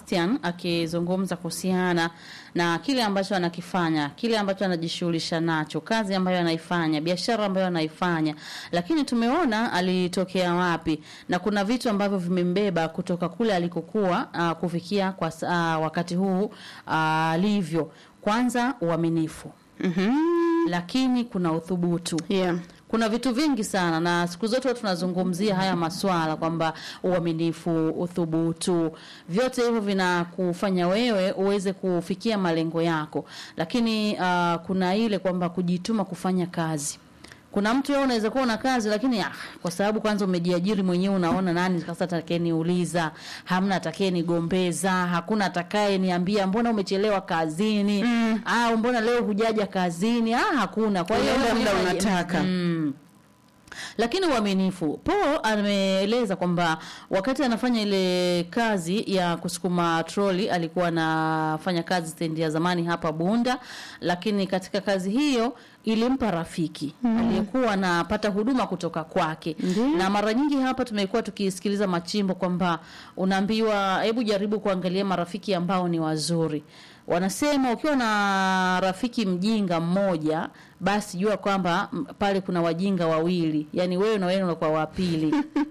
Sebastian akizungumza kuhusiana na kile ambacho anakifanya, kile ambacho anajishughulisha nacho, kazi ambayo anaifanya, biashara ambayo anaifanya, lakini tumeona alitokea wapi, na kuna vitu ambavyo vimembeba kutoka kule alikokuwa uh, kufikia kwa uh, wakati huu alivyo. Kwanza uaminifu, Mhm. lakini kuna uthubutu Yeah. kuna vitu vingi sana na siku zote huwa tunazungumzia haya maswala kwamba uaminifu, uthubutu, vyote hivyo vinakufanya wewe uweze kufikia malengo yako, lakini uh, kuna ile kwamba kujituma kufanya kazi. Kuna mtu wewe unaweza kuwa una kazi lakini ah, kwa sababu kwanza umejiajiri mwenyewe, unaona nani sasa atakayeniuliza, hamna atakayenigombeza, hakuna atakayeniambia mbona umechelewa kazini mm. au mbona leo hujaja kazini, ah, hakuna. Kwa hiyo Unaenda wewe muda mwenyewe unaji- unataka. Mm. Lakini uaminifu, Paul ameeleza kwamba wakati anafanya ile kazi ya kusukuma troli alikuwa anafanya kazi stendi ya zamani hapa Bunda, lakini katika kazi hiyo ilimpa rafiki aliyekuwa anapata huduma kutoka kwake na mara nyingi hapa tumekuwa tukisikiliza machimbo kwamba unaambiwa hebu jaribu kuangalia marafiki ambao ni wazuri wanasema ukiwa na rafiki mjinga mmoja basi jua kwamba m- pale kuna wajinga wawili yaani wewe na wewe unakuwa wa pili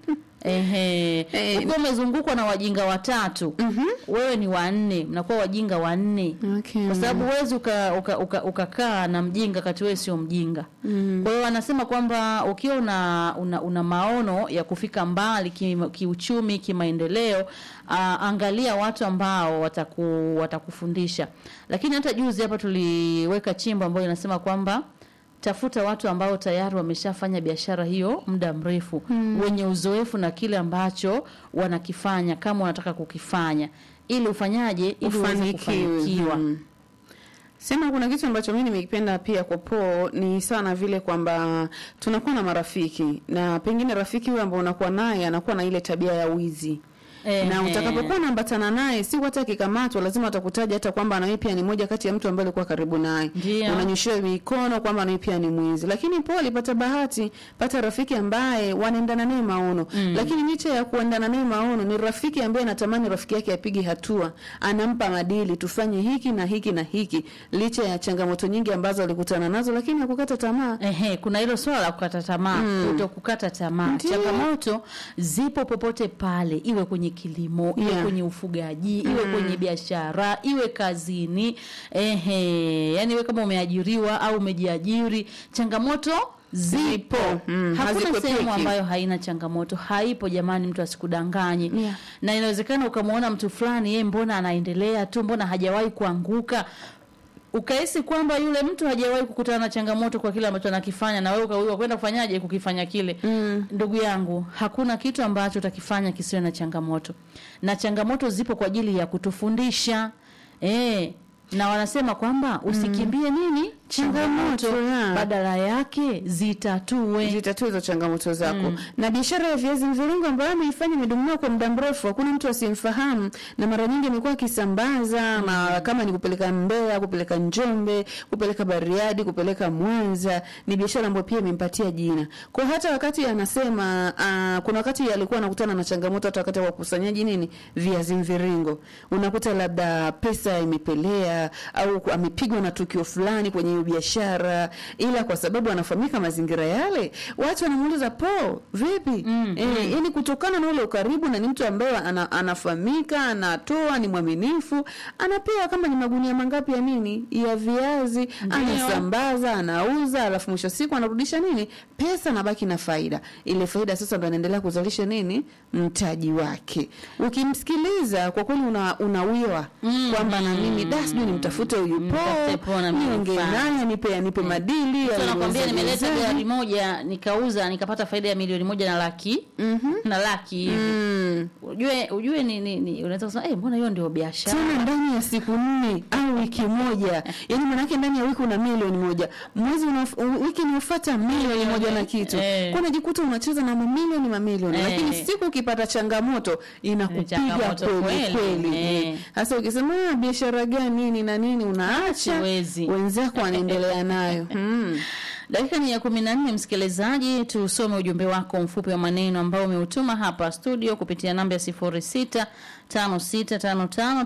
Ehe. Eh. Ukiwa umezungukwa na wajinga watatu wewe ni wanne mnakuwa wajinga wanne Okay. kwa sababu huwezi ukakaa uka, uka, ukakaa na mjinga kati wewe sio mjinga kwa hiyo wanasema kwamba ukiwa una, una, una maono ya kufika mbali ki- kiuchumi kimaendeleo uh, angalia watu ambao wataku, watakufundisha lakini hata juzi hapa tuliweka chimbo ambayo inasema kwamba tafuta watu ambao tayari wameshafanya biashara hiyo muda mrefu wenye uzoefu na kile ambacho wanakifanya kama wanataka kukifanya ili ufanyaje ili uweze Ufanikiwe. kufanikiwa Mm. Sema kuna kitu ambacho mimi nimekipenda pia kwa Po ni sana vile kwamba tunakuwa na marafiki na pengine rafiki huyo ambao unakuwa naye anakuwa na ile tabia ya wizi. Ehe. Na utakapokuwa unaambatana naye si hata akikamatwa lazima atakutaja hata kwamba na wewe pia ni moja kati ya mtu ambaye alikuwa karibu naye. Ndio. Unanyoshewa mikono kwamba na wewe pia ni mwizi. Lakini Po alipata bahati pata rafiki ambaye wanaendana naye maono. Lakini licha ya kuendana naye maono ni rafiki ambaye anatamani rafiki yake apige hatua. Anampa madili tufanye hiki na hiki na hiki. Licha ya changamoto nyingi ambazo alikutana nazo lakini hakukata tamaa. Ehe, kuna hilo swala la kukata tamaa, kuto kukata tamaa. Ndio. Changamoto zipo popote pale, iwe kwenye kilimo, iwe Yeah. kwenye ufugaji, iwe kwenye biashara, iwe kazini. Ehe, yani iwe kama umeajiriwa au umejiajiri, changamoto zipo. Mm, Hakuna hazikwepeki. sehemu ambayo haina changamoto, haipo jamani, mtu asikudanganye. Yeah. Na inawezekana ukamwona mtu fulani, yeye mbona anaendelea tu, mbona hajawahi kuanguka ukahisi kwamba yule mtu hajawahi kukutana na changamoto kwa kile ambacho anakifanya na wewe ukawiwa kwenda kufanyaje kukifanya kile mm. ndugu yangu hakuna kitu ambacho utakifanya kisiwe na changamoto na changamoto zipo kwa ajili ya kutufundisha eh na wanasema kwamba usikimbie nini changamoto Changamoto, yeah. badala yake zitatue zitatue hizo changamoto zako na biashara ya viazi mviringo ambayo ameifanya imedumiwa kwa muda mrefu hakuna mtu asiyemfahamu na mara nyingi amekuwa akisambaza na kama ni kupeleka Mbeya kupeleka Njombe kupeleka Bariadi kupeleka Mwanza ni biashara ambayo pia imempatia jina kwa hata wakati anasema uh, kuna wakati alikuwa anakutana na changamoto hata wakati wa ukusanyaji nini viazi mviringo unakuta labda pesa imepelea au ku- amepigwa na tukio fulani kwenye hiyo biashara ila kwa sababu anafahamika mazingira yale watu wanamuuliza po vipi mm, e, yani kutokana na ule ukaribu na ni mtu ambaye ana, anafahamika anatoa ni mwaminifu anapewa kama ni magunia mangapi ya nini ya viazi anasambaza anauza alafu mwisho wa siku anarudisha nini pesa nabaki na faida ile faida sasa ndo anaendelea kuzalisha nini mtaji wake ukimsikiliza kwa kweli una, unawiwa Mm, kwamba na mimi da sijui nimtafute huyu Mtafute po Po na niongee mnifanye. naye nipe anipe madili Mtu anakwambia anieleze nimeleta uwezaji. gari moja nikauza nikapata faida ya milioni moja na laki Mhm. na laki hivi Mm. ujue ujue ni, ni, ni unaweza kusema eh, mbona hiyo ndio biashara tena ndani ya siku nne au wiki moja yaani manake ndani ya wiki una milioni moja mwezi unaof- wiki inayofuata milioni moja na kitu Eh. kwa unajikuta unacheza na mamilioni mamilioni Eh. lakini siku ukipata changamoto inakupiga changamoto kweli kweli. kweli Eh. hasa ukisema "Ah, biashara gani nini na nini unaacha Siwezi. wenzako wanaendelea nayo mm. dakika ni ya kumi na nne msikilizaji tusome ujumbe wako mfupi wa maneno ambao umeutuma hapa studio kupitia namba ya sifuri sita tano sita tano tano